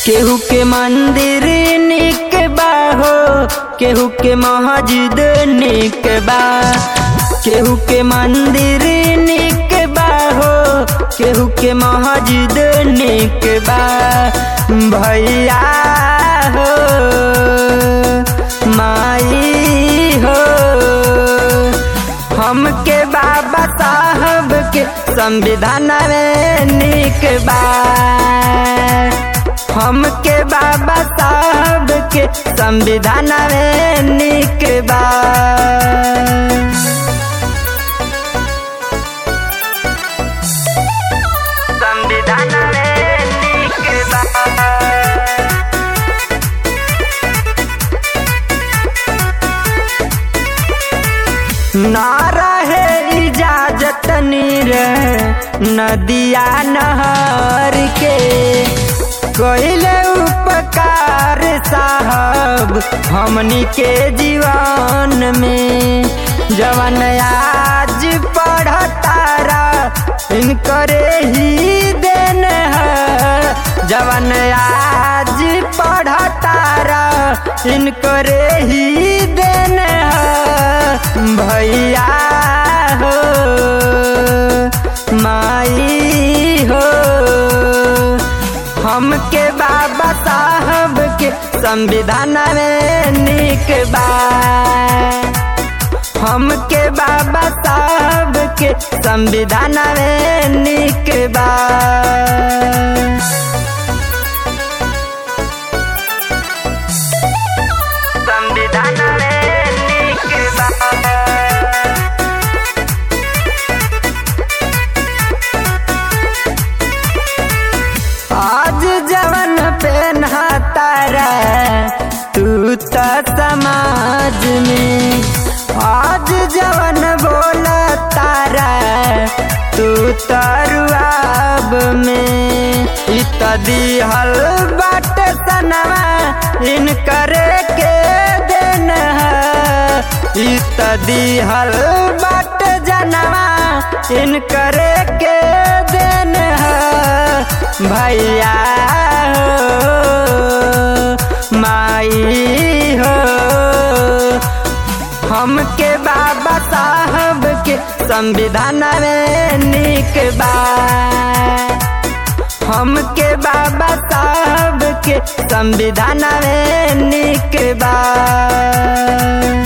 केहू के मंदिर निक बा हो केहू के मस्जिद निक बा केहू के मंदिर निक बा हो केहू के मस्जिद निक बा भैया हो माई हो हमके बाबा साहब के संविधान में निक बा हमके बाबा साहब के संविधान में निक बा संविधान में निक बा ना रहे इजाजत नीर नदिया नहर के कोइले उपकार साहब हमनी के जीवन में जवन आज पढ़तारा इनकरे ही देन है जवन आज पढ़तारा इनकरे ही देन है भैया हो माई हो हमके बाबा साहब के संविधान में निक बा हमके बाबा साहब के संविधान में निक बा संविधान में निक बा आज जवन पेन्हता रे तू तो समाज में आज जवन बोलता रे तू तो रुआब में इत दिहल बाट सनवा इन करे के देन है इत दिहल बाट जनवा इन करे के देन है भैया हो माई हो हमके बाबा साहब के संविधान में निक बा हमके बाबा साहब के संविधान में निक बा